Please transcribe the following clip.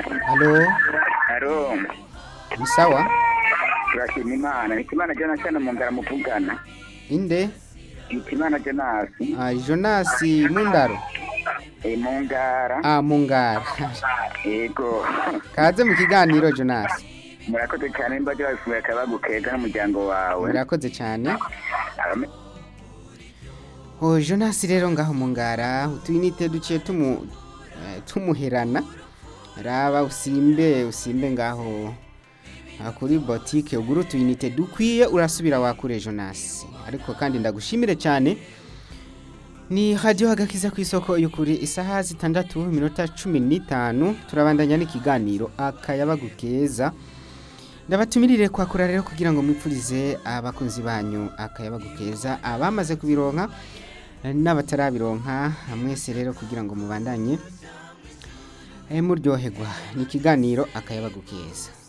Halo, Haro, ni sawa? turashima Imana. Hitimana Jonathan Mungara muvugana. Inde? Hitimana Jonas, Ah, Jonas Mundaro. e Mungara. Ah, Mungara. Yego. Kaze mu kiganiro Jonas. Murakoze cyane imbaje bafuye akabagu keza n'umuryango wawe. Murakoze cyane. Abame- Oh, Jonas rero ngaho Mungara, utwinite duciye tumu eh, tumuherana. Raba usimbe, usimbe ngaho ah, kuri boutique ugura utwinite dukwiye urasubira wakure Jonas. Ariko kandi ndagushimire cyane. Ni radio hagakiza ku isoko y'ukuri isaha zitandatu minota cumi n'itanu turabandanya n'ikiganiro akayabagu keza ndabatumirire kwakura rero kugira ngo mwipfurize abakunzi banyu akayabagu keza abamaze kubironka eh, n'abatarabironka mwese rero kugira ngo mubandanye eh, muryoherwa ni ikiganiro akayabagu keza